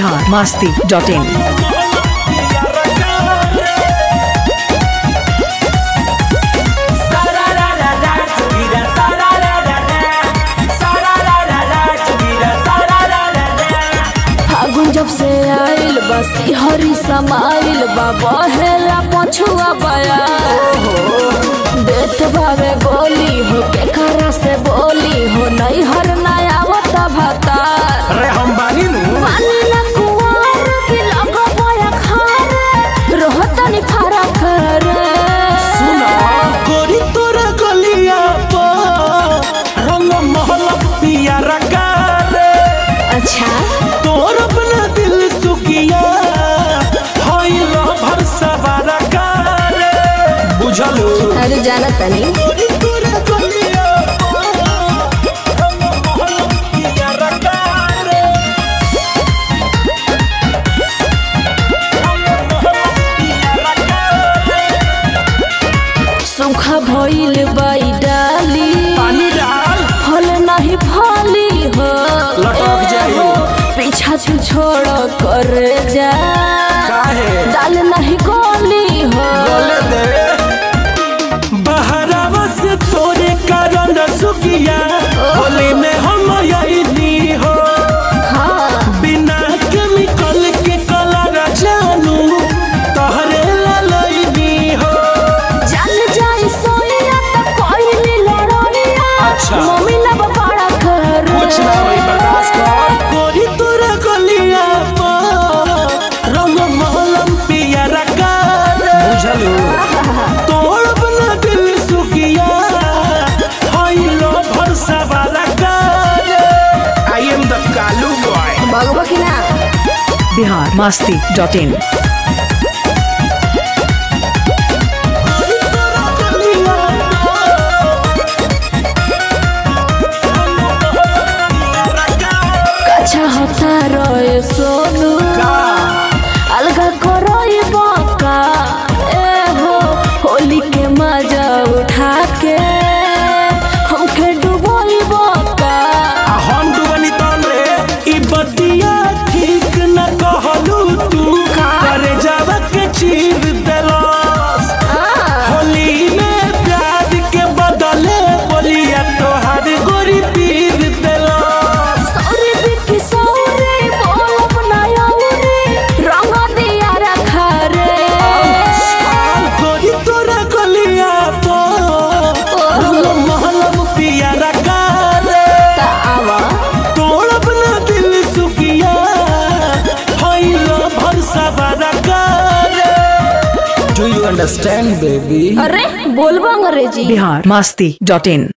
Bihar Masti dot in फागुन जब से आइल बा सिहरी समाइल बा बहेला पछुआ बया देत भावे गोली हो के खरा से बोली हो नहीं हर नया आवता भाता अरे हम बानी नु पानी ना कुआर की लगो बया खारे रोहतनी फारा करे सुना गोरी तोरा गलिया पर रंग महल पिया रकारे अच्छा तोर अपना दिल सुखिया होइल भर सवारा कारे बुझलू अरे जाना तनी गोरी तोरा गलिया पर रंग महल पिया रकारे रंग महल पिया रकारे सुखा भइल बाई डाली पानी डाल फल नहीं फली हो लटक जाई। हो, पीछा तू छोड़ कर जा काहे दाल नहीं गोली हो बोले दे बहरावा से तोरे कारण सुखिया होली में हम यही हो हाँ बिना केमिकल के कलर जानू तोहरे ललैनी हो जान जाई सोनिया तो कोई नहीं लड़ोनिया अच्छा। मम्मी ना बड़ा कर गोरी तोरा गलिया पर रंग महलम पिया रकार बुझलू तोड़ अपना दिल सुखिया होइलो भरसा वाला कार I am the Kalu boy भगवा की ना बिहार मास्ती डॉट इन कच्छा होता रोए सोनू अलगा करोई बाका ए हो होली के मजा उठा के हमके डुबोई बाका हम डुबनी तन रे ई बतिया ठीक न कहलू तू करे जावा के चीर देलस होली में प्यार के बदले बोलिया तोहार गोरी पीर देलस सौरी बिकी सौरी बोल अपना यौरी रंग दिया रखा रे गोरी तोरा गलिया पर रंग महलम पिया रखा रे ता आवा तोड़ अपना दिल सुखिया होइलो भरसा वाला रे डू यू अंडरस्टैंड बेबी अरे बोलबो अंग्रेजी बिहार मास्ती डॉट इन